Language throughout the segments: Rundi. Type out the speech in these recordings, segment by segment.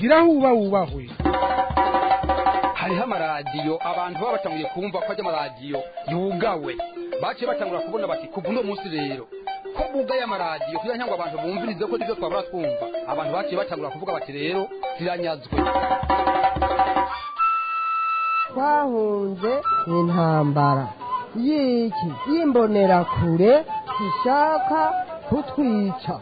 gira huba wubahwe hariho amaradiyo abantu baba batanguye kumva ko ajya amaradiyo yugawe baciye batangura kubona bati kuva uno munsi rero ko bugaye amaradiyo kugira ngo abantu bumvirize ko nibyo twabura twumva abantu baciye batangura kuvuga bati rero ziranyazwe twahunze intambara y'iki y'imbonerakure zishaka kutwica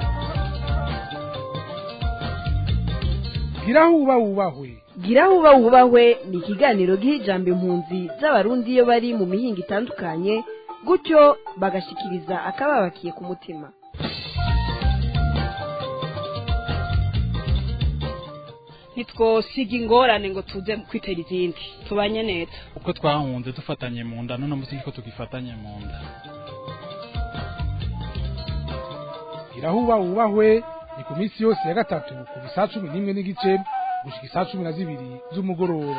gira huba wubahwe gira huba wubahwe ni ikiganiro giha ijambo impunzi z'abarundi iyo bari mu mihinga itandukanye gutyo bagashikiriza akababakiye ku mutima ntitwosiga ingorane ngo tuze kwitera izindi tubanye neza uko twahunze dufatanye mu nda none munsi ko tugifatanye mu nda gira huba wubahwe ni ku minsi yose ya gatatu kuva isaa cumi n'imwe n'igice gushika isaa cumi na zibiri z'umugoroba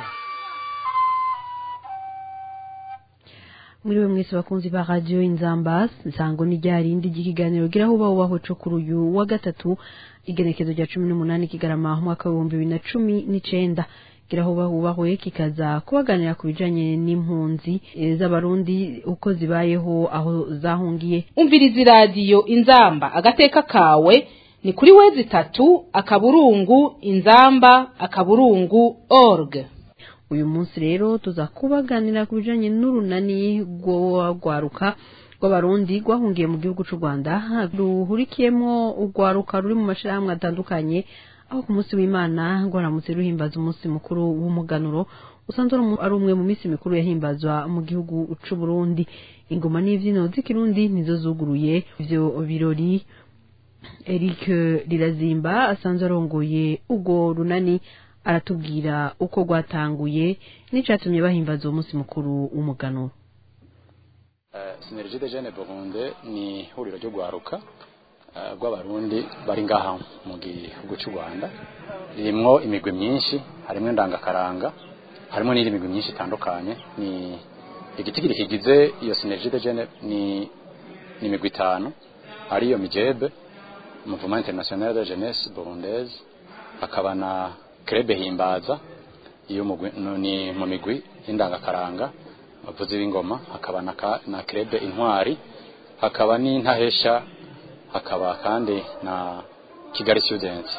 muri we mwese bakunzi ba radiyo inzamba nsango ni rya rindi ry'ikiganiro gira huba wubahwe co kuri uyu wa gatatu igenekezo rya cumi n'umunani kigarama umwaka w'ibihumbi bibiri na cumi n'icenda gira huba wubahwe kikaza kubaganira ku bijanye n'impunzi eh, z'abarundi uko zibayeho aho zahungiye umviriza iradiyo inzamba agateka kawe ni kuri wezi itatu akaburungu inzamba akaburungu org uyu munsi rero tuza kubaganira ku bijanye n'urunani rw'urwaruka rw'abarundi rwahungiye mu gihugu c'u rwanda ruhurikiyemo urwaruka ruri mu mashirahamwe atandukanye aho ku munsi w'imana rwaramutse ruhimbaza umunsi mukuru w'umuganuro usanzwe ari umu- ari umwe mu minsi mikuru yahimbazwa mu gihugu c'u burundi ingoma n'ivyino z'ikirundi nizo zuguruye ivyo birori Eric Rirazimba asanzwe arongoye urwo runani aratubwira uko rwatanguye n'icatumye bahimbaza uwo munsi mukuru w'umuganuro sinergie de jeune burunde ni ihuriro ryo gwaruka eh, rw'abarundi bari ngaha mu gihugu cy'u rwanda ririmwo imigwi myinshi harimwo indangakaranga harimo n'indi migwi myinshi itandukanye ni igitigiri kigize iyo sinergie de jeune ni ni imigwi itanu ariyo mijebe mouvement international de jeunesse burundaise hakaba na krebe himbaza iyo mugwi no- ni mu migwi y'indangakaranga abavuzi b'ingoma hakaba na, ka- na krebe intwari hakaba n'intahesha hakaba kandi na kigali students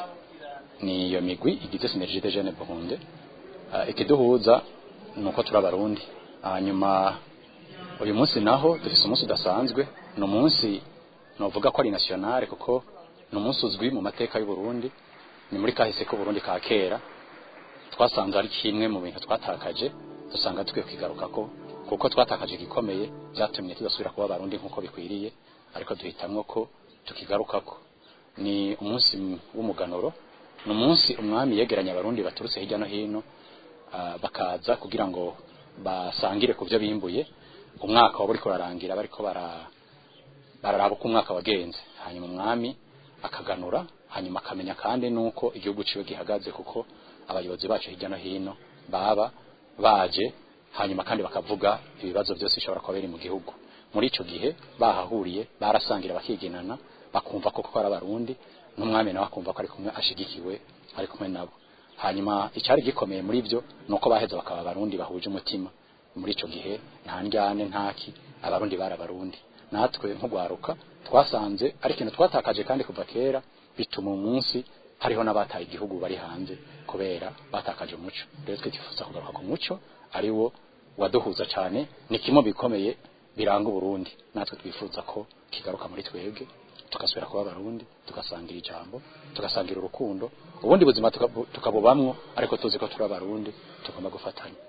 ni iyo migwi igize synergie de jeune burunde uh, ikiduhuza ni uko turi abarundi hanyuma uyu munsi naho dufise umunsi udasanzwe ni umunsi novuga ko ari nationale kuko ni umunsi uzwi mu mateka y'u Burundi ni muri kahise ko Burundi ka kera twasanze ari kimwe mu bintu twatakaje dusanga dukwiye kwigaruka ko kuko twatakaje gikomeye byatumye tudasubira kuba abarundi nk'uko bikwiriye ariko duhitamwo ko tukigarukako ni umunsi w'umuganuro ni umunsi umwami yegeranya abarundi baturutse hirya no hino ah, bakaza kugira ngo basangire ku byo bimbuye umwaka waba uriko urarangira bariko bara bararaba uko umwaka wagenze hanyuma umwami akaganura hanyuma akamenya kandi nuko igihugu ciwe gihagaze kuko abayobozi bacu hirya no hino baba baje hanyuma kandi bakavuga ibibazo byose bishobora kuba biri mu gihugu muri ico gihe bahahuriye barasangira bakiginana bakumva koko ko ari abarundi n'umwami nawe akumva ko ari kumwe ashigikiwe ari kumwe nabo hanyuma icyari gikomeye muri byo ni uko baheza bakaba abarundi bahuje umutima muri ico gihe nta njyane ntaki abarundi bari abarundi natwe nk'ugwaruka twasanze ari ikintu twatakaje kandi kuva kera bituma umunsi hariho n'abataye igihugu bari hanze kubera batakaje umuco rero twe twifuza kugaruka ku muco ari wo waduhuza cyane ni kimwe mu bikomeye biranga uburundi natwe twifuza ko kigaruka muri twebwe tugasubira kuba abarundi tugasangira ijambo tugasangira urukundo ubundi buzima tukabu- tukabubamwo ariko tuzi ko turi abarundi tugomba gufatanya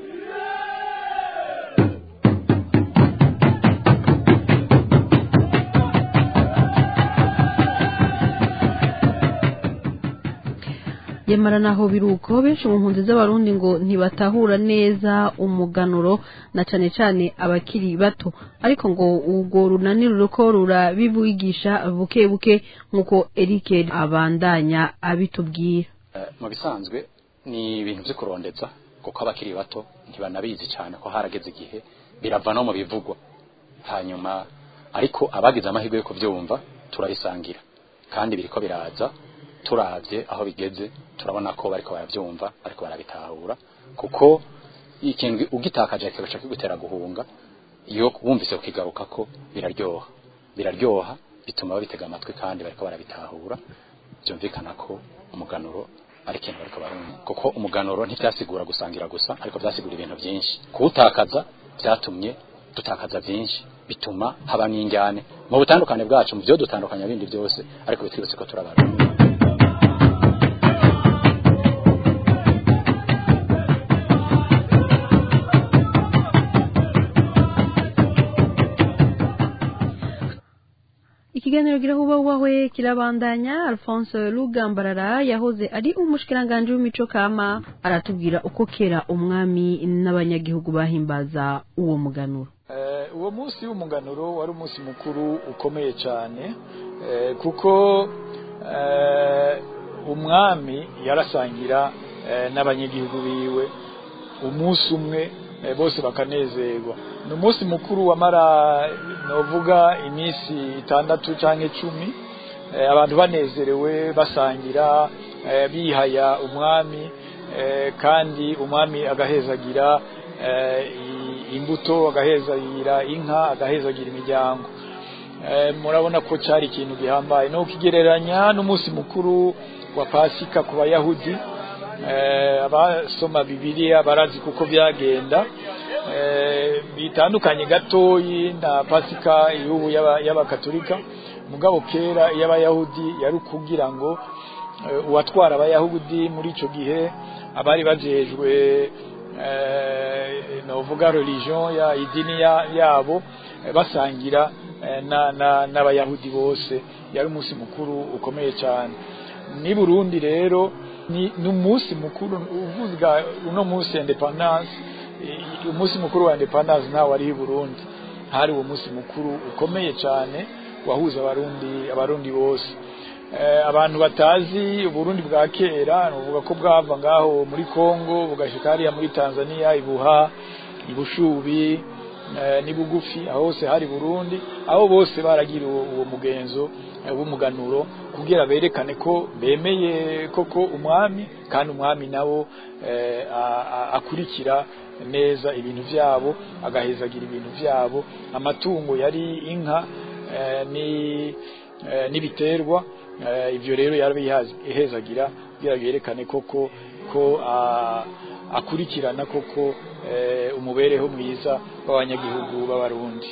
yamara naho biruko benshi mu mpunzi z'abarundi ngo ntibatahura neza umuganuro na cane cane abakiri bato ariko ngo urwo runani ruriko rurabibigisha buke buke nk'uko Eric abandanya abitubwira Eh, mu bisanzwe ni ibintu byo kurondeza kuko abakiri bato ntibanabizi cyane ko harageze igihe birava no mu bivugwa hanyuma ariko abagize amahirwe yo kubyumva turabisangira kandi biriko biraza turavye aho bigeze turabona ko bariko baravyumva bariko barabitahura kuko ikintu ugitakaje kigaca kigutera guhunga iyo wumvise ukigaruka ko biraryoha biraryoha bituma babitega amatwi kandi bariko barabitahura byumvikana ko umuganuro ari ikintu bariko barumva kuko umuganuro ntivyasigura gusangira gusa ariko vyasigura ibintu byinshi kuwutakaza vyatumye dutakaza byinshi bituma haba n'injyane mu butandukane bwacu mu byo dutandukanya bindi byose ariko bitwibutse ko turabarundi ikiganiro kirahubahwe kirabandanya alphonse rugambarara yahoze ari umushikiranganji w'imico kama aratubwira uko kera umwami n'abanyagihugu bahimbaza uwo muganuro uwo munsi w'umuganuro wari umunsi mukuru ukomeye cyane kuko umwami yarasangira n'abanyagihugu biwe umunsi umwe bose bakanezerwa ni umunsi mukuru wamara novuga iminsi itandatu cyangwa icumi abantu banezerewe basangira bihaya umwami kandi umwami agahezagira imbuto agahezagira inka agahezagira imiryango murabona ko cyari ikintu gihambaye no kukigereranya n'umunsi mukuru wa pasika ku bayahudi abasoma bibiliya barazi kuko byagenda bitandukanye gatoyi na pasika y'ubu y'abakatolika mugabo kera y'abayahudi yari ukugira ngo uwatwara abayahudi muri icyo gihe abari bajejwe navuga religion ya idini yabo basangira n'abayahudi bose yari umunsi mukuru ukomeye cyane ni burundi rero ni umunsi mukuru uvuga uno munsi independence umunsi mukuru wa independence ntawe ari i burundi hari uwo munsi mukuru ukomeye cyane wahuza abarundi abarundi bose abantu batazi uburundi bwa kera nuvuga ko bwava ngaho muri congo bugashika hariya muri tanzania ibuha ibushubi ni bugufi aho hose hari burundi aho bose baragira uwo mugenzo w'umuganuro kugira berekane ko bemeye koko umwami kandi umwami nawo akurikira neza ibintu byabo agahezagira ibintu byabo amatungo yari inka n'ibiterwa ibyo rero yarabihezagira kugira yerekane koko ko akurikirana koko umubereho mwiza w'abanyagihugu b'abarundi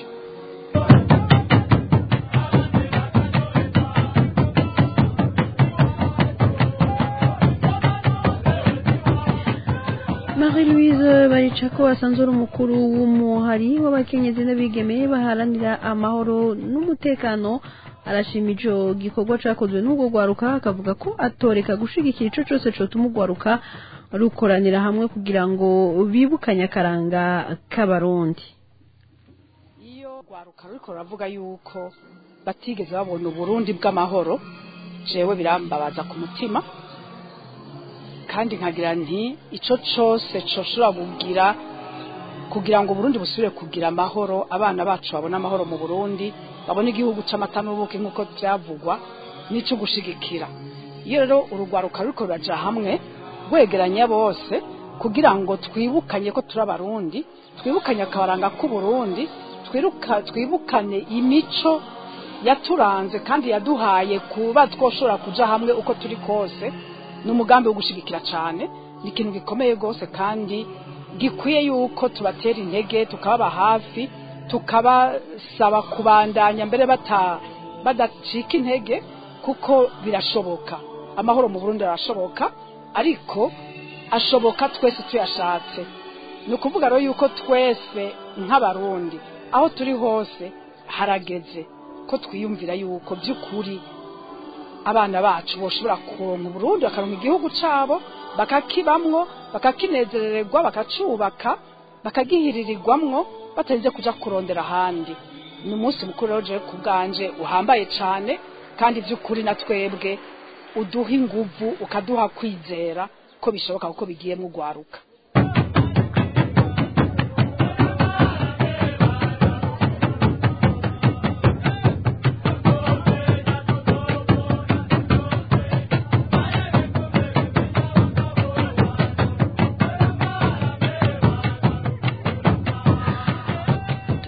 Marie-Louise Baricako asanzwe ari umukuru w'umuhari w'abakenyezi n'abigeme baharanira amahoro n'umutekano arashima ico gikorwa cakozwe n'ubwo gwaruka akavuga ko atoreka gushigikira ico cose cotuma ugwaruka rukoranira hamwe kugira ngo bibukanye akaranga k'abarundi iyo gwaruka ruriko ruravuga yuko batigeze babona uburundi bw'amahoro jewe birambabaza ku mutima kandi nkagira nti ico cose coshobora kugira kugira ngo Burundi busubire kugira amahoro abana bacu babone amahoro mu Burundi babone igihugu c'amata n'ubuki nk'uko byavugwa n'ico gushigikira iyo rero urugwaruka ruriko ruraja hamwe rwegeranya bose kugira ngo twibukanye ko turi abarundi twibukanye akabaranga k'uburundi twiruka twibukane imico yaturanze kandi yaduhaye kuba twoshobora kuja hamwe uko turi kose ni umugambi wo gushigikira cyane ni ikintu gikomeye rwose kandi gikwiye yuko tubatera intege tukababa hafi tukabasaba kubandanya mbere badacika intege kuko birashoboka amahoro mu burundi arashoboka ariko ashoboka twese tuyashatse ni ukuvuga rero yuko twese nk'abarundi aho turi hose harageze ko twiyumvira yuko by'ukuri abana bacu boshobora kuronka Burundi bakaronka igihugu cabo bakakibamwo bakakinezerererwa bakacubaka bakagihiririrwamwo batarinze kuja kurondera ahandi ni umunsi mukuru rero jewe ku bwanje uhambaye cane kandi by'ukuri na twebwe uduha inguvu ukaduha kwizera ko bishoboka kuko bigiyemo ugwaruka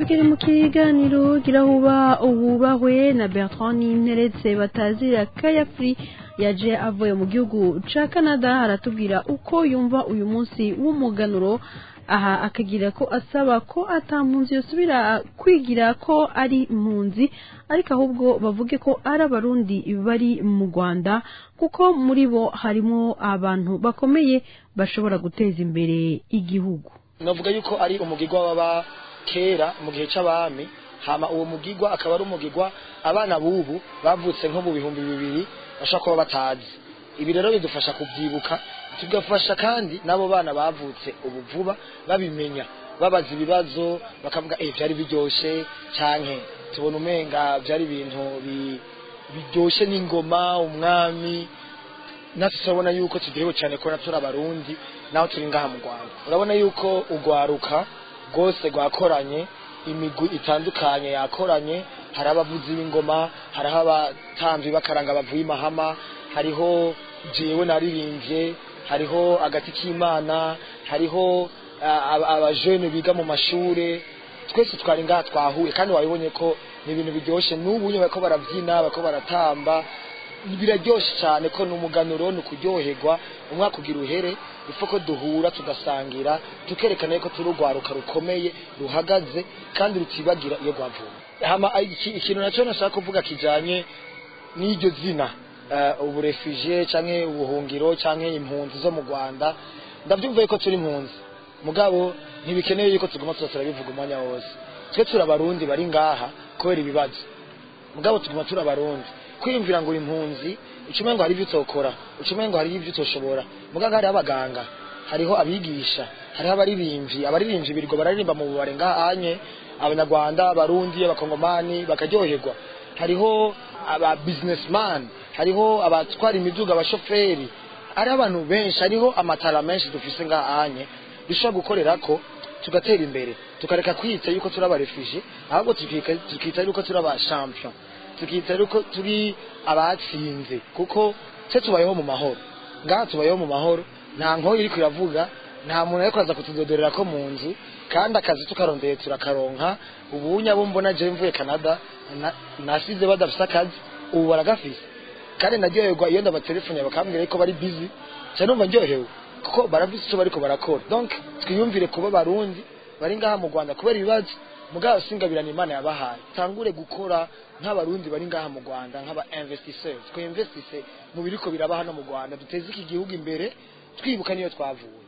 tukiri mu kiganiro girahuba ububahwe na Bertrand Ninteretse batazira Kayafri yaje avuye mu gihugu ca Canada aratubwira uko yumva uyu munsi w'umuganuro aha akagira ko asaba ko atampunzi yosubira kwigira ko ari impunzi ariko ahubwo bavuge ko ari abarundi bari mu Rwanda kuko muri bo harimo abantu bakomeye bashobora guteza imbere igihugu navuga yuko ari umugigwa w'aba kera mu gihe c'abami hama uwo mugigwa akaba ari umugigwa abana bubu bavutse nko mu bihumbi bibiri bashobora kuba batazi ibi rero bidufasha kubyibuka tugafasha kandi n'abo bana bavutse ubu vuba babimenya babaza ibibazo bakavuga eh byari biryoshe canke tubona umenga byari ibintu bi- biryoshe n'ingoma umwami natwe turabona yuko turyohewe cyane kubona turi abarundi naho turi ngaha mu rwanda urabona yuko urwaruka rwose rwakoranye imigwi itandukanye yakoranye hari abavuzi b'ingoma hariho abatambi bakaranga bavuye imahama hariho jewe naririmbye hariho agati k'imana hariho ah, aba- abajene biga mu mashure twese twari ngaha twahuye kandi wabibonye ko ni ibintu biryoshye n'ubu nyine bariko barabyina bariko baratamba biraryoshe cyane ko ni umuganuro ni ukuryoherwa umwaka ugira uhere ipfa ko duhura tugasangira tukerekana yuko turi urwaruka rukomeye ruhagaze kandi rutibagira iyo rwavuye hama iki- ikintu nacyo nashaka kuvuga kijanye n'iryo zina uh, uburefugee canke ubuhungiro canke impunzi zo mu Rwanda ndavyumva yuko turi impunzi mugabo ntibikenewe yuko tuguma tuza turabivuga umwanya wose twe turi abarundi bari ngaha kubera ibibazo mugabo tuguma turi abarundi kwiyumvira ngo uri impunzi ucumengo ngo hari ibyo utokora ucumengo ngo hari ibyo utoshobora muganga hariho abaganga hariho abigisha hariho abaririmbyi abaririmbyi birirwa bararirimba mu bubare ngahanye abanyarwanda abarundi abakongomani bakaryoherwa hariho aba businessman hariho abatwara imiduga abashoferi hariho abantu benshi hariho amatara menshi dufise ngahanye dushobora gukorera ko tugatera imbere tukareka kwita yuko turi abarefugee ahubwo tukika- tukita yuko turi abashampion tukita yuko turi abatsinze kuko twe tubayeho mu mahoro ngaha tubayeho mu mahoro nta nkoyi iriko iravuga nta muntu ariko aza kutudodorera ko mu nzu kandi akazi tukarondeye turakaronka ubu nyabo mbona je mvuye Canada na- nasize badafise akazi ubu baragafise kandi naryoherwa iyo ndabatelefone bakambwira yuko bari busy cyane numva ndyohewe kuko barafise icyo bariko barakora donc twiyumvire kuba barundi bari ngaha mu Rwanda kubera ibibazo mugabo singabirana imana yabahaye tangure gukora nk'abarundi bari ngaha mu Rwanda nk'aba investisseurs twe investisse mu biriko biraba hano mu Rwanda duteze iki gihugu imbere twibuka niyo twavuye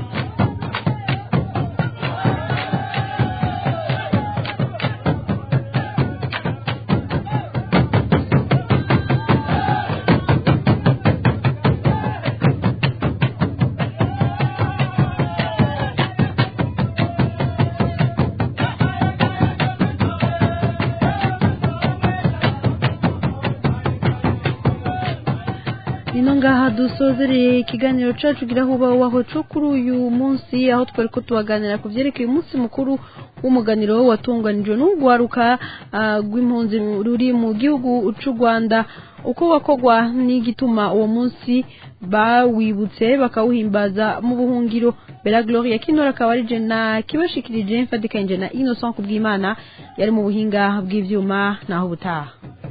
Nino ngaha dusozereye ikiganiro cacu girahuba waho co kuri uyu munsi aho twari ko tubaganira ku vyerekeye umunsi mukuru w'umuganiro watunganijwe n'urwaruka ah, rw'impunzi ruri mu gihugu c'u Rwanda uko wakogwa n'igituma uwo munsi bawibutse bakawuhimbaza mu buhungiro Bella Gloria Kinora akaba ari je na kibashikirije mfadikanye na Innocent Kubwimana yari mu buhinga bw'ivyuma naho butaha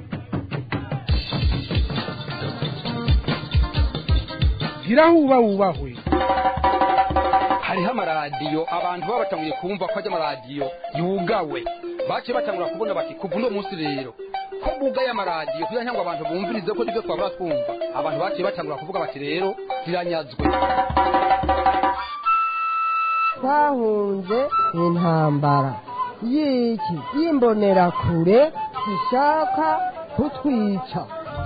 girahuba wubahwe hariho amaradiyo abantu baba batanguye kumva ko ajya amaradiyo yugawe baciye batangura kubona bati kuva uno munsi rero ko bugaye amaradiyo kugira ngo abantu bumvirize ko nibyo twabura twumva abantu baciye batangura kuvuga bati rero ziranyazwe twahunze intambara y'iki y'imbonerakure ishaka kutwica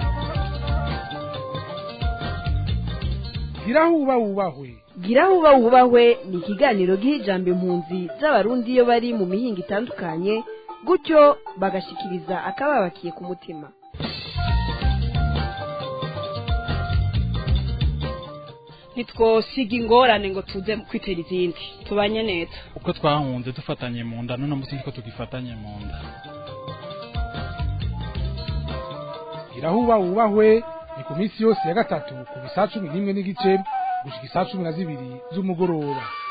girahuba wubahwe girahuba wubahwe ni ikiganiro giha ijambo impunzi z'abarundi iyo bari mu mihinga itandukanye gutyo bagashikiriza akababakiye ku mutima ntitwosiga ingorane ngo tuze kwitera izindi tubanye neza uko twahunze dufatanye mu nda none munsi niko tugifatanye mu nda girahuba wubahwe ni ku minsi yose ya gatatu ku bisaa cumi n'imwe n'igice gushika isaa cumi na zibiri z'umugoroba